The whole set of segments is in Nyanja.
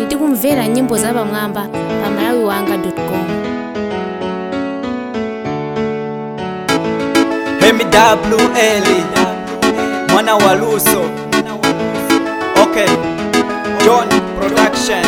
tikumvera nyimbo zapamwamba pa malawiwanga.com MWL mwana wa Luso okay John Production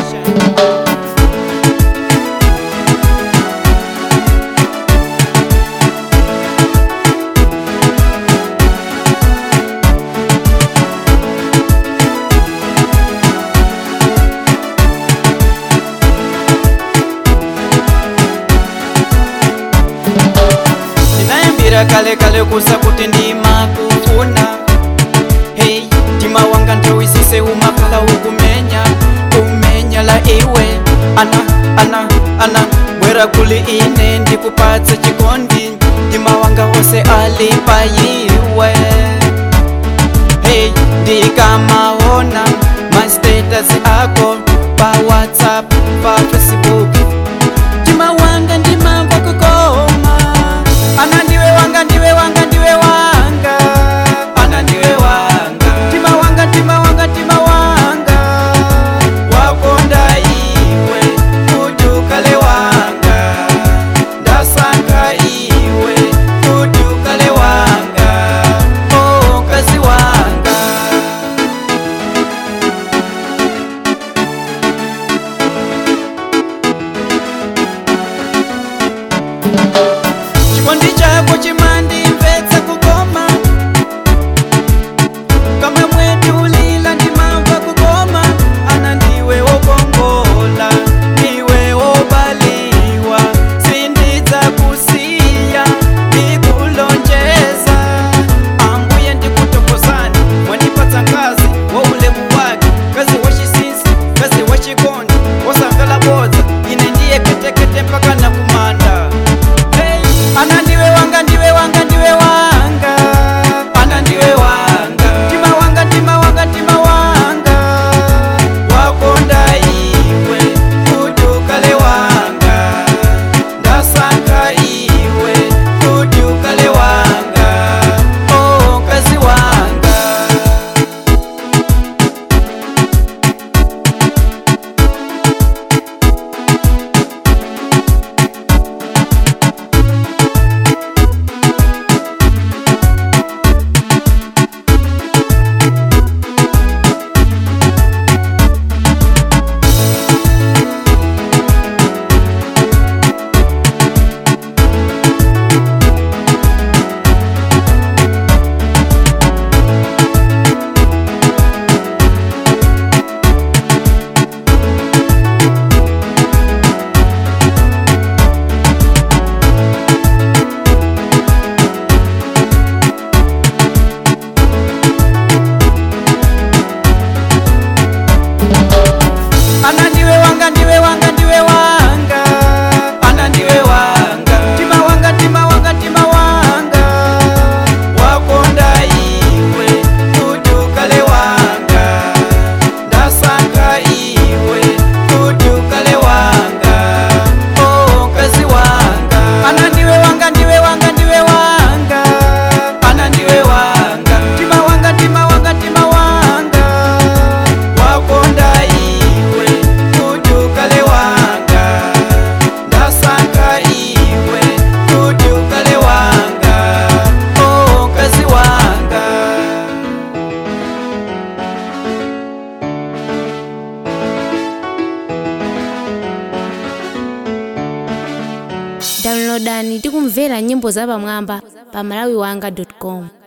ndinayambira kale kale kusa kuti ndimakufuna hey tima wanga nthawisise umakhala ukumenya kumenya la iwe ana ana ana bwera kuli ine ndikupatse chikondi tima wanga wose ali pa iwe hey ndikamaona mastatus ako pa whatsapp pa facebook mtima wanga ndimamva kukoma ana ndiwe wanga ndiwe wanga ndiwe wanga ana ndiwe wanga mtima wanga mtima wanga mtima wanga wakonda iwe kuti ukale wanga ndasankha iwe kuti ukale wanga oh kazi wanga chikondi chako chimandimvetsa kukoma kamwe mwetulila ndimamva kukoma ana ndiwe wokongola ndiwe wobaliwa sindidza kusiya ndikulonjeza ambuye ndikutokozani mwandipatsa ngazi wa ulemu wake kazi wachisisi kazi wachikondi wosamvela bodza ine ndiye ketekete mpaka nakumanda hey. ana ndiwe wanga ndiwe wanga ndiwe wanga ana ndiwe wanga tima wanga tima wanga tima wanga wakonda iwe kuti ukale wanga ndasankha iwe kuti ukale wanga oh kazi wanga ana ndiwe wanga ndiwe wanga ndiwe wanga ana ndiwe wanga tima wanga tima wanga tima wanga wakonda iwe kuti ukale wanga ndasankha iwe kuti ukale wanga oh kazi wanga ana ndiwe wanga ndiwe wanga ndiwe wanga ana ndiwe wanga tima wanga tima wanga tima wanga wakonda iwe kuti ukale wanga ndasankha iwe kuti ukale wanga oh kazi wanga downloadani tikumvera nyimbo zapamwamba pa malawiwanga.com